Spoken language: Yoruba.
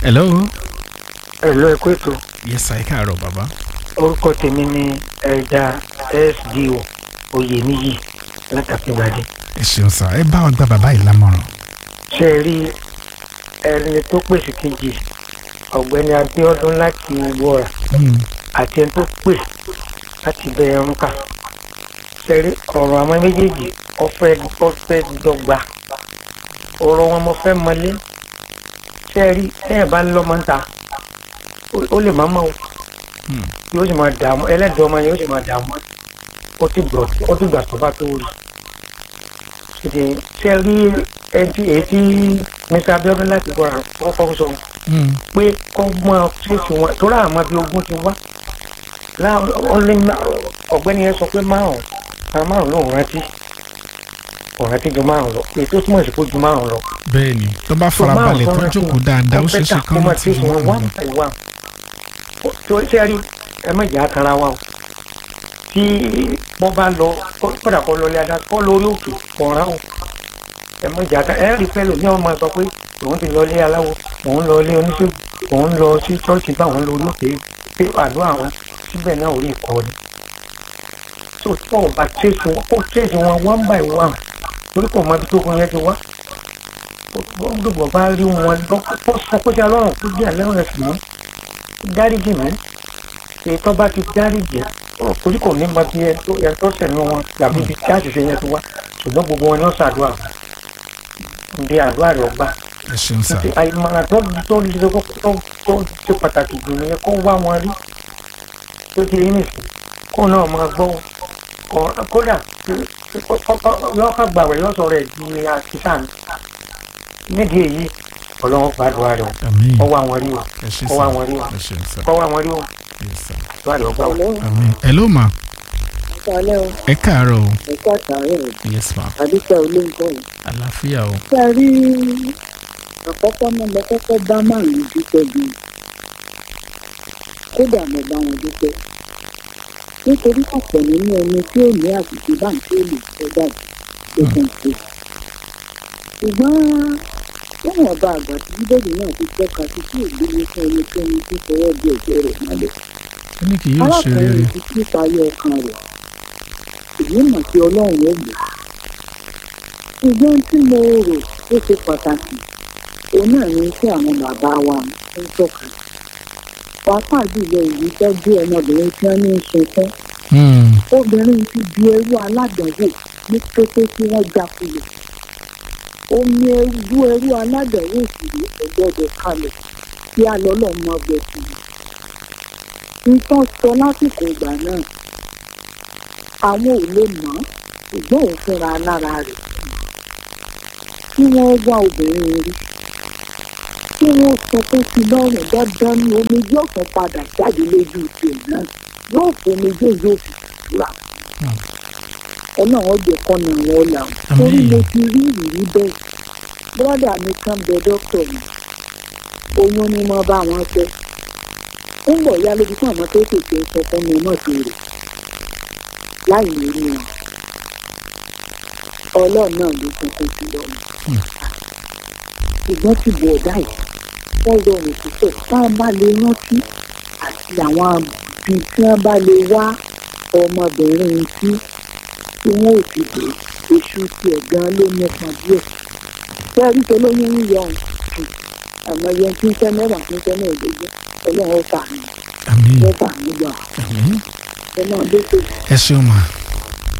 hello. Hello, ẹ kú ètò. yes sir ẹ káàárọ̀ bàbá. Orúkọ tèmi ni ẹja SDO Oyèníyì látàkíngbàdé. ẹ ṣeun sir ẹ bá wa gba bàbá yìí lámọ̀ràn. Ṣé ẹ rí ẹni tó pèsè kejì ọ̀gbẹ́ni Abíọ́dún láti Wọ́ra Hmm. àti ẹni tó pè láti bẹ ẹrún kà. Ṣé ẹ rí ọ̀rọ̀ àwọn méjèèjì ọ̀fẹ́ ọ̀fẹ́ dọ́gba. Ọ̀rọ̀ wọn mo fẹ́ mọlé. Ṣé ẹ rí ẹ bá lọ́mọ ń ta ó- ó lè má mọ̀ o. Hmm. yóò sì máa dààmú ẹlẹ́dàá ọmọ yóò sì máa dààmú ó ti gbọ́ ó ti gbà tó bá tó rí ṣètì ṣe rí ẹtí ètí Mr. Abíọ́dún láti gbọ́ àkọ́kọ́ sọ Hmm. pé kọ́ mọ́ ṣèṣì wọn tó rà àmọ́ bí ogún ti wá láwọn ó lé má- ọ̀gbẹ́ni yẹn sọ pé márùn àwọn márùn lòún rántí òun rántí ju márùn lọ èyí tó túmọ̀ sí kó ju márùn lọ bẹ́ẹ̀ ni tó bá farabalẹ̀ tó jókòó dáadáa ó ṣeéṣe kán mọ́ láti tí fi wọ́n wọ́n wá lọ. ìwà tó ṣe rí ẹ má jà kanra wa o tí wọ́n bá lọ kódà kọ́ lọ lé adá kọ́ lórí òkè kọ̀ọ̀rán o ẹ má jà kan ẹ rí pẹ́lú ní ọmọ sọ pé òun ti lọ lé aláwo òun lọ lé oníṣègùn òun lọ sí ṣọ́ọ̀ṣì bá òun lórí òkè pé àdúrà wọn síbẹ̀ náà ò rí ìkọ́ ni tó tó ọba tẹ̀sí wọn kó tẹ̀sí wọn one by one torí kò mọ ibi tó kún yẹn ti wá gbogbo bá rí wọn lọ kó sọ kó ṣe alọ́run kó jẹ́ àlẹ́rìn ẹ̀sìn mọ́ dáríjì mí èyí tó bá ti dáríjì torí kò ní mọ bí ẹ tó ẹ tó sẹ̀nu wọn tàbí ibi tí àṣìṣe yẹn ti wá ṣùgbọ́n gbogbo wọn ni ó ṣàdúrà ǹdí àdúrà rẹ̀ ọgbà ẹ ṣeun sir. ti àìmọ̀ràn tó tó lè tó tó tó ṣe pàtàkì jù nìyẹn kó wá wọn rí tó ti rí nìsín kó náà máa gbọ́ ọ kódà yọ ká gbàgbé yọ sọ̀rọ̀ ẹ̀ di àṣìṣà ni nídìí èyí ọlọ́wọ́ gbàdúrà rẹ̀ àmín kó wá wọn rí o ẹ ṣe kó wá sir wọn rí o ẹ ṣeun sir. kó wá wọn rí o Yes, sir. àdúrà rẹ̀ ọgbà o. àmín hello ma Ìsàlẹ̀ o, ẹ káàárọ̀ o ẹ̀ka àtàrẹ̀ o, yes ma àdúpẹ́ olóńgbò o. àlàáfíà o. Ṣé ẹ rí àkọ́kọ́ náà mo kọ́kọ́ bá márùn-ún dúpẹ́ gan. Kódà mo bá wọn dúpẹ́. Nítorí ọ̀pọ̀ nínú ẹni tí ò ní àṣìṣe báńkì ò lè sọ jáde tó kàn ṣe. Ṣùgbọ́n lẹ́yìn ọba àgbà tí bíbélì náà ti tọ́ka sí tí ògbéni fún ẹnikẹ́ni tí fọwọ́ bí ẹ̀jẹ̀ rẹ̀ mọ́lẹ̀. ó ní kì yóò ṣe rere arákùnrin ti kí parí ọkàn rẹ̀ èyí mọ̀ sí ọlọ́run ó gbé ṣùgbọ́n tí mo rò ó ṣe pàtàkì òun náà ní kí àwọn bàbá wa ń tọ́ka pàápàá jùlọ èyí tó gbé ọmọbìnrin tí wọ́n ní í sunkún Hmm. obìnrin ti di ẹrú aládàáwò ní kété tí wọ́n já kulẹ̀ omi ẹrú ẹrú aládàáwò sì rí ọgbọ́dọ̀ kalẹ̀ kí a lọ lọ́ọ́ mọ ọbẹ̀ tì í nǹkan sọ lásìkò ìgbà náà àwọn ò lè mọ̀ ọ́ ṣùgbọ́n òun fúnra lára rẹ̀ kí wọ́n wá obìnrin rí kí wọ́n sọ pé kí lọ́rùn dandan ní omi yóò tún padà jáde lójú ìpè náà yóò fomi jẹ́ yóò fi fura Hmm. ọ̀nà ọ̀jẹ̀ kan ní àwọn ọ̀là torí mo ti rí ìrírí bẹ́ẹ̀ bọ́dà mi kan bẹ dókítà mi oyún ni mo bá wọn fẹ́ ń bọ̀ ya lójú fún àwọn tó tètè sọ fún mi mọ̀ sí rẹ̀ láì ní rí wọn ọlọ́run náà ló kúkú sí lọ́nà Hmm. ṣùgbọ́n ti bọ̀ ọ̀dà yìí wọ́n rọrùn púpọ̀ tá a bá lè rántí àti àwọn àbí tí wọ́n bá lè wá ọmọbìnrin tí tí wọ́n ò ti dé oṣù tiẹ̀ gan ló nípa díẹ̀ bẹ́ẹ̀ tó lóyún ń yọ ọ̀hún àmọ́ yẹn tí ń fẹ́ mẹ́wàá tí ń fẹ́ mẹ́ẹ̀ẹ́dógún ọlọ́run ó fà mí àmín ó fà mí gbà àmín ẹ náà dé tó ẹ ṣeun ma